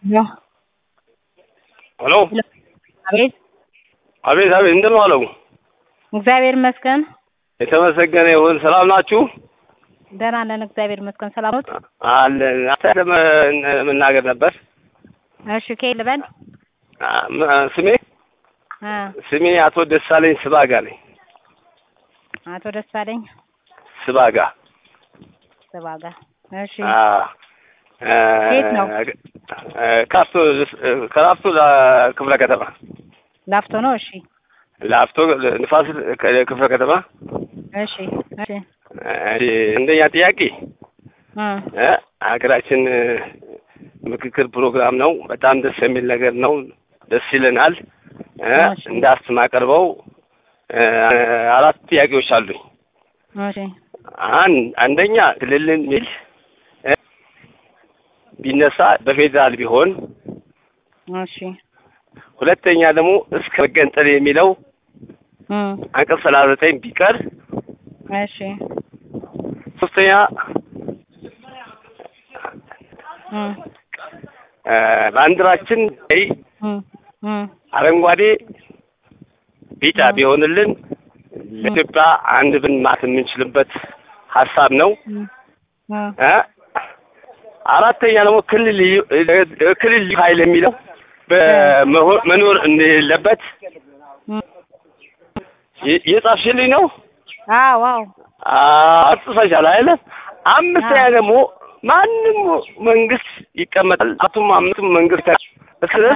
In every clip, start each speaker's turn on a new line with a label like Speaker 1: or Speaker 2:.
Speaker 1: ሄሎ
Speaker 2: ሄሎ
Speaker 1: አቤት
Speaker 2: አቤት አቤት እንደምን ዋለው?
Speaker 1: እግዚአብሔር ይመስገን
Speaker 2: የተመሰገነ ይሁን። ሰላም ናችሁ?
Speaker 1: ደህና ነን እግዚአብሔር ይመስገን ሰላም ኖት
Speaker 2: አለን። አንተ መናገር ነበር።
Speaker 1: እሺ ከየት ልበል
Speaker 2: አ- ም- ስሜ
Speaker 1: እ
Speaker 2: ስሜ አቶ ደሳለኝ ስባጋ ነኝ።
Speaker 1: አቶ ደሳለኝ
Speaker 2: ስባጋ
Speaker 1: ስባጋ እሺ
Speaker 2: አ እ
Speaker 1: የት ነው?
Speaker 2: እ ካፍቶ ከላፍቶ ክፍለ ከተማ
Speaker 1: ላፍቶ ነው እሺ
Speaker 2: ላፍቶ ንፋስ ክፍለ ከተማ
Speaker 1: እሺ እሺ
Speaker 2: እ አንደኛ ጥያቄ
Speaker 1: እ
Speaker 2: እ ሀገራችን እ ምክክር ፕሮግራም ነው። በጣም ደስ የሚል ነገር ነው። ደስ ይለናል። እ
Speaker 1: እሺ።
Speaker 2: እንዳስማቀርበው እ አራት ጥያቄዎች አሉኝ።
Speaker 1: እሺ
Speaker 2: አን አንደኛ ክልልን ሚል እ ቢነሳ በፌዴራል ቢሆን፣
Speaker 1: እሺ
Speaker 2: ሁለተኛ ደግሞ እስከ መገንጠል የሚለው
Speaker 1: እ
Speaker 2: አንቀጽ ሰላሳ ዘጠኝ ቢቀር፣
Speaker 1: እሺ
Speaker 2: ሶስተኛ
Speaker 1: እ
Speaker 2: እ ባንዲራችን ላይ
Speaker 1: እ እ
Speaker 2: አረንጓዴ ቢጫ ቢሆንልን ለኢትዮጵያ አንድ ብን ማለት የምንችልበት ሀሳብ ነው።
Speaker 1: እ
Speaker 2: እ አራተኛ ደግሞ ክልል ልዩ- እ ክልል ልዩ ኃይል የሚለው በመሆ- መኖር እንደሌለበት
Speaker 1: እ
Speaker 2: የ- የጻፍሽልኝ ነው።
Speaker 1: አዎ አዎ
Speaker 2: አጽፈሻል አይደለ? አምስተኛ ደግሞ ማንም መንግስት ይቀመጣል። አቱም አምስቱም መንግስት እስከ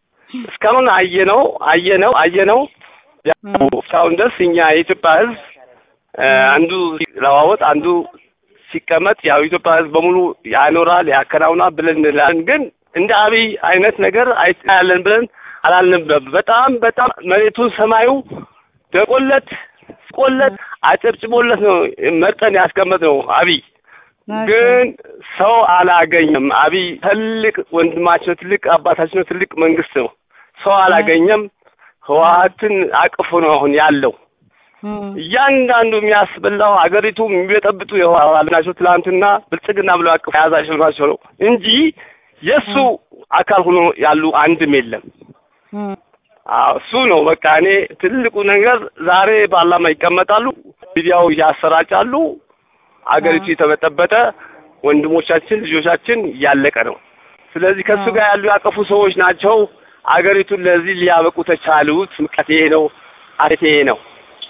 Speaker 2: እስካሁን አየነው አየነው አየነው ያው እስካሁን ድረስ እኛ የኢትዮጵያ ሕዝብ እ አንዱ ሲለዋወጥ አንዱ ሲቀመጥ ያው የኢትዮጵያ ሕዝብ በሙሉ ያኖራል ያከናውናል ብለን እንላለን። ግን እንደ አብይ አይነት ነገር አይታያለን ብለን አላልንም። በጣም በጣም መሬቱን ሰማዩ ደቆለት ቆለት አጨብጭቦለት ነው መርጠን ያስቀመጥ ነው አብይ ግን ሰው አላገኘም። አብይ ትልቅ ወንድማችን ነው፣ ትልቅ አባታችን ነው፣ ትልቅ መንግስት ነው። ሰው አላገኘም። ህወሓትን አቅፎ ነው አሁን ያለው።
Speaker 1: እ
Speaker 2: እያንዳንዱ የሚያስበላው ሀገሪቱ የሚበጠብጡ የህወሓት ናቸው። ትላንትና ብልጽግና ብለው አቅፎ የያዛቸው ናቸው ነው እንጂ የእሱ አካል ሆኖ ያሉ አንድም የለም።
Speaker 1: እ
Speaker 2: አዎ እሱ ነው በቃ። እኔ ትልቁ ነገር ዛሬ ፓርላማ ይቀመጣሉ፣ ሚዲያው እያሰራጫሉ፣ አገሪቱ የተበጠበጠ ወንድሞቻችን ልጆቻችን እያለቀ ነው። ስለዚህ ከእሱ ጋር ያሉ ያቀፉ ሰዎች ናቸው አገሪቱን ለዚህ ሊያበቁ ተቻሉት። ምክንያት ይሄ ነው፣ አሬት ይሄ ነው።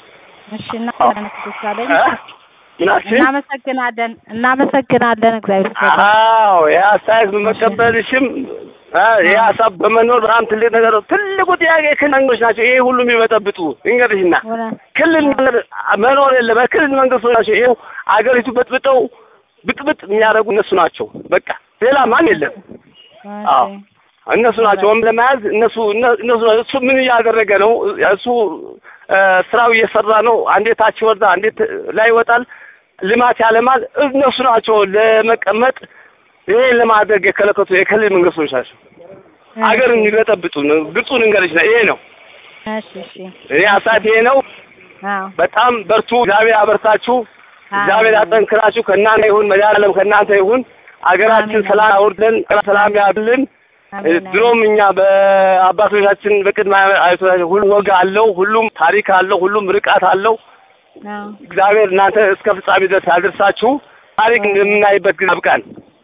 Speaker 1: እሺ እናመሰግናለን ደሳለኝ
Speaker 2: እ? ምናችን
Speaker 1: እናመሰግናለን እናመሰግናለን እግዚአብሔር ይመስገን
Speaker 2: አዎ ይህ አስተያየት በመቀበልሽም እ ይህ ሀሳብ በመኖር በጣም ትልቅ ነገር ነው። ትልቁ ጥያቄ ክልል መንግስቶች ናቸው። ይሄ ሁሉ የሚበጠብጡ እንግዲህና
Speaker 1: እውነት
Speaker 2: ክልል ነገር መኖር የለም። ክልል መንግስቶች ናቸው። ይኸው አገሪቱ በጥብጠው ብጥብጥ የሚያደርጉ እነሱ ናቸው። በቃ ሌላ ማን የለም። አዎ
Speaker 1: እሺ
Speaker 2: እነሱ ናቸው። ወይም ለመያዝ እነሱ እነ- እነሱ ናቸው። እሱ ምን እያደረገ ነው? እሱ እ ስራው እየሰራ ነው። አንዴ ታች ወርዳ፣ አንዴ ት- ላይ ይወጣል። ልማት ያለማል። እነሱ ናቸው ለመቀመጥ ይሄን ለማድረግ የከለከቱ የክልል መንግስቶች ናቸው። አገር የሚበጠብጡ ነው። ግልጹን እንገርሽ ነው። ይሄ ነው
Speaker 1: እሺ እሺ
Speaker 2: እኔ ሀሳብ ይሄ ነው።
Speaker 1: አዎ
Speaker 2: በጣም በርቱ። እግዚአብሔር ያበርታችሁ። እግዚአብሔር ያጠንክራችሁ። ከእናንተ ይሁን መድኃኒዓለም ከእናንተ ይሁን። አገራችን
Speaker 1: አሜን።
Speaker 2: ሰላም አውርደን ሰላም ያድልን።
Speaker 1: አሜን
Speaker 2: ድሮም እኛ በአባቶቻችን በቅድመ አያቶቻችን ሁሉም ወግ አለው፣ ሁሉም ታሪክ አለው፣ ሁሉም ርቃት አለው።
Speaker 1: አዎ
Speaker 2: እግዚአብሔር እናንተ እስከ ፍጻሜ ድረስ ያድርሳችሁ። ታሪክ እንደምናይበት ጊዜ ያብቃን።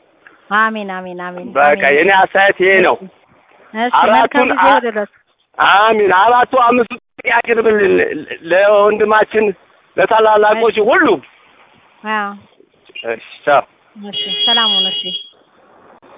Speaker 1: አሜን አሜን አሜን
Speaker 2: በቃ
Speaker 1: አሜን።
Speaker 2: የኔ አስተያየት ይሄ ነው።
Speaker 1: እሺ
Speaker 2: አራቱን
Speaker 1: መልካም ጊዜ
Speaker 2: አ-
Speaker 1: ይሁንልዎት።
Speaker 2: አሚን። አራቱ አምስቱ ያቅርብልን ለወንድማችን ለታላላቆች ሁሉ።
Speaker 1: አዎ
Speaker 2: እሺ ቻው።
Speaker 1: እሺ ሰላም ሁኑ እሺ